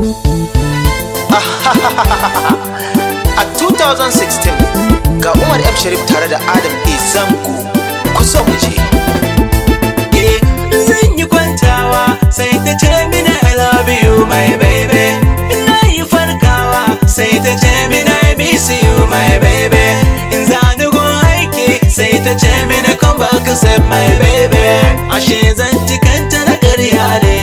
A 2016 ga Umar M. Sharif tare da Adam A. Zango ku so mu je. Eh, zan yi kwantawa sai ta ce mini I love you my baby ina yi farkawa sai ta ce mini I miss you my baby in zani gun aiki sai ta ce mini come back save my baby ashe zan kanta na karya ne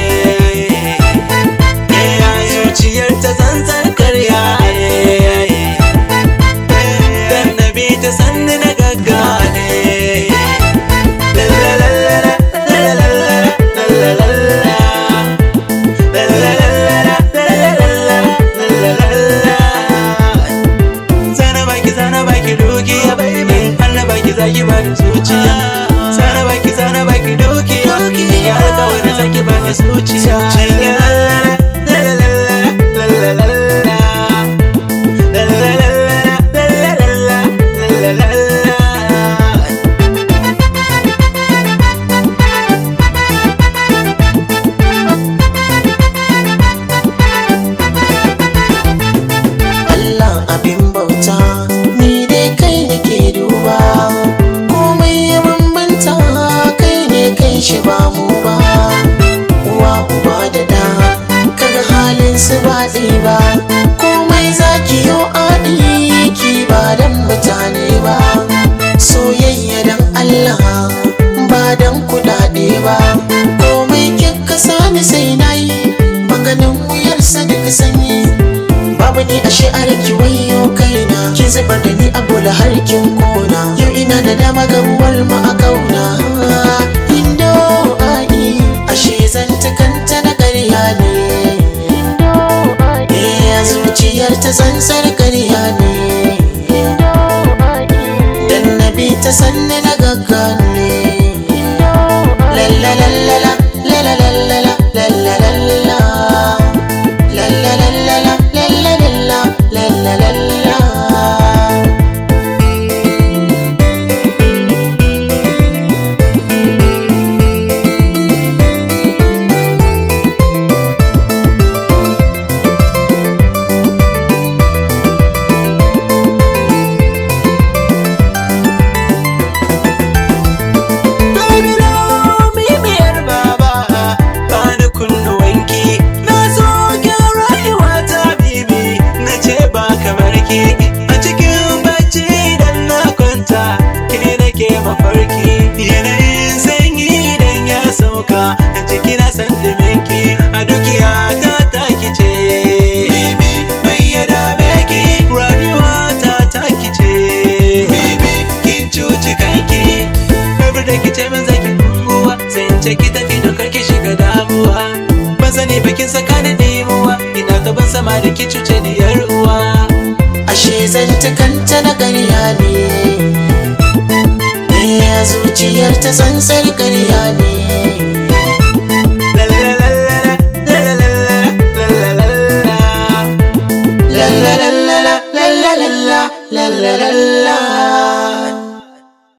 Eh, a zuciyar ta zanzan karya ne dan na bi ta sanni na gaggane Sana baki sana baki dukiya baby Allah baki zaki bani zuciya Sana baki sana baki dukiya Ya alƙawarin zaki bani zuciya Allah abin bauta ni dai kai nake duba komai ya bambanta kai ne kai shi ba mu ba uwa uba da da kaga halin su ba ɗaya ba komai zaki yo aɗi ki ba dan mutane ba soyayya dan Allah ba dan kuɗaɗe ba komai kika sani sai nayi maganin wuyarsa duka sanyi babu ni ashe a raki wayo kaina ki zubar da ni a bola har kin kona yau ina da dama gabuwar mu a kauna indo ai ashe zan ta kanta na ƙarya ne eh a zuciyar ta tsantsar ƙarya ne dan na bi ta sanne na gaggane lalalala lalalala lalalala La la la la la la la la la la la la Domino mimiyar baba bani kunnuwanki na zo gyan rayuwa ta bibi na ce ba kamar ki a cikin bacci idan na kwanta ke nake mafarki yanayin sanyi idan ya sauka a jiki na san duminki a dukiya ta taki ce bibi mai ya dame ki rayuwa ta taki ce bibi kin cuci kanki Rabar da ki ce min zaki unguwa Sai in ce ki tafi don kar ki shiga damuwa Ban sani bakin saka ni dimuwa Ina gaban sama da ki cuce ni yar uwa ashe zan ta kanta na ƙarya ne eh a zuciyar ta tsantsar ƙarya ne